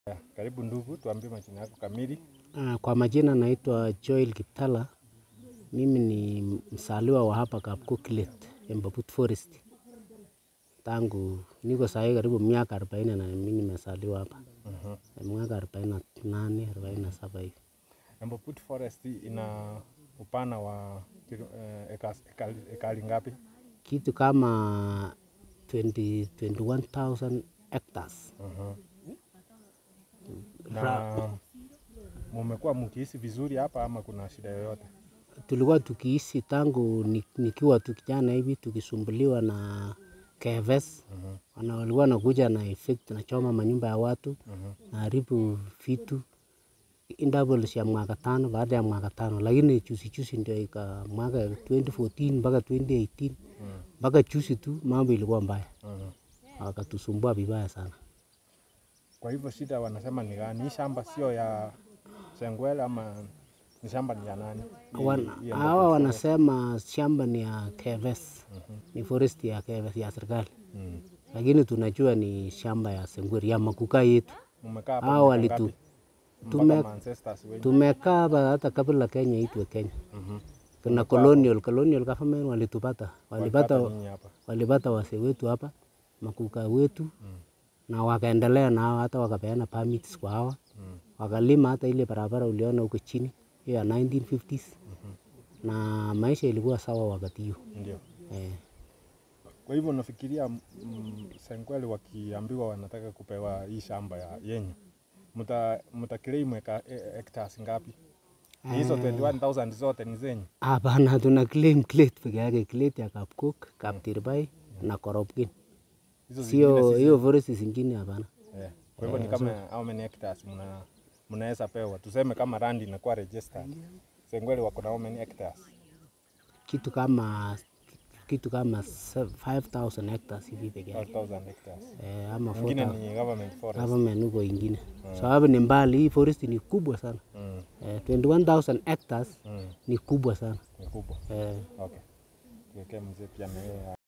Karibu ndugu, tuambie majina yako kamili. Ah, Kwa majina naitwa Joel Kiptala. Mimi ni msaliwa wa hapa Kapkokilet, Embabut Forest. Tangu niko sahi karibu miaka arobaini na mimi nimesaliwa hapa. Miaka arobaini na nane, arobaini na saba hivi. Embabut Forest ina upana wa kilo- eh, ekas- ekali ekari ngapi? Kitu kama 20 21,000 hectares. Na mumekuwa mkiishi vizuri hapa ama kuna shida yoyote? Tulikuwa tukiishi tangu ni- nikiwa tu kijana hivi tukisumbuliwa na KFS. Wana walikuwa nakuja na effect nachoma manyumba ya watu naharibu vitu intervals ya mwaka tano baada ya mwaka tano, lakini juzi juzi ndio ika mwaka 2014 mpaka 2018 mpaka juzi tu mambo ilikuwa mbaya, wakatusumbua vibaya sana. Kwa hivyo shida wanasema ni gani? Hii shamba sio ya Sengwele ama ni shamba ni ya nani? Hii- Wan- hii Embabut Hawa Forest. wanasema shamba ni ya KFS, ni forest ya KFS ya serikali, Mm. lakini tunajua ni shamba ya Sengweri ya makuka yetu. Mumekaa hapa Hao miaka walitu- ngapi? Mpaka tume- ma ancestors wenyu. Tumekaa hapa hata kabla Kenya itwe Kenya. Mhm. Kuna colonial, colonial government walitupata, walipata, Walipata nyinyi hapa. walipata wase wetu hapa makuka wetu na wakaendelea nao hata wakapeana permits kwa hawa wakalima hata ile barabara uliona huko chini hiyo ya 1950s na maisha ilikuwa sawa wakati hiyo Ndio. eh. Kwa hivyo nafikiria mm, Sengwele wakiambiwa wanataka kupewa hii shamba ya yenyu, mta mta claim eka e- hectares ngapi? Ni Hizo 21000 zote ni zenyu. Hapana, tuna claim Clet peke yake, Clet ya Kapkok, Kaptirbai na Koropkin, Hizo zingine sio si hiyo forest zingine, hapana. Eh, Kwa hivyo ni kama how many hectares mna mnaweza pewa? Tuseme kama land inakuwa registered. Sengwele wako na how many hectares? Kitu kama kitu kama se- 5000 hectares hivi peke yake 5000 hectares. eh, ama Ingine 4000 ni government forest. government huko ingine, sababu ni mbali. Hii forest ni kubwa sana Mm, eh, 21000 hectares mm, ni kubwa sana ni kubwa. eh, Okay. Tuwekee mzee pia na yeye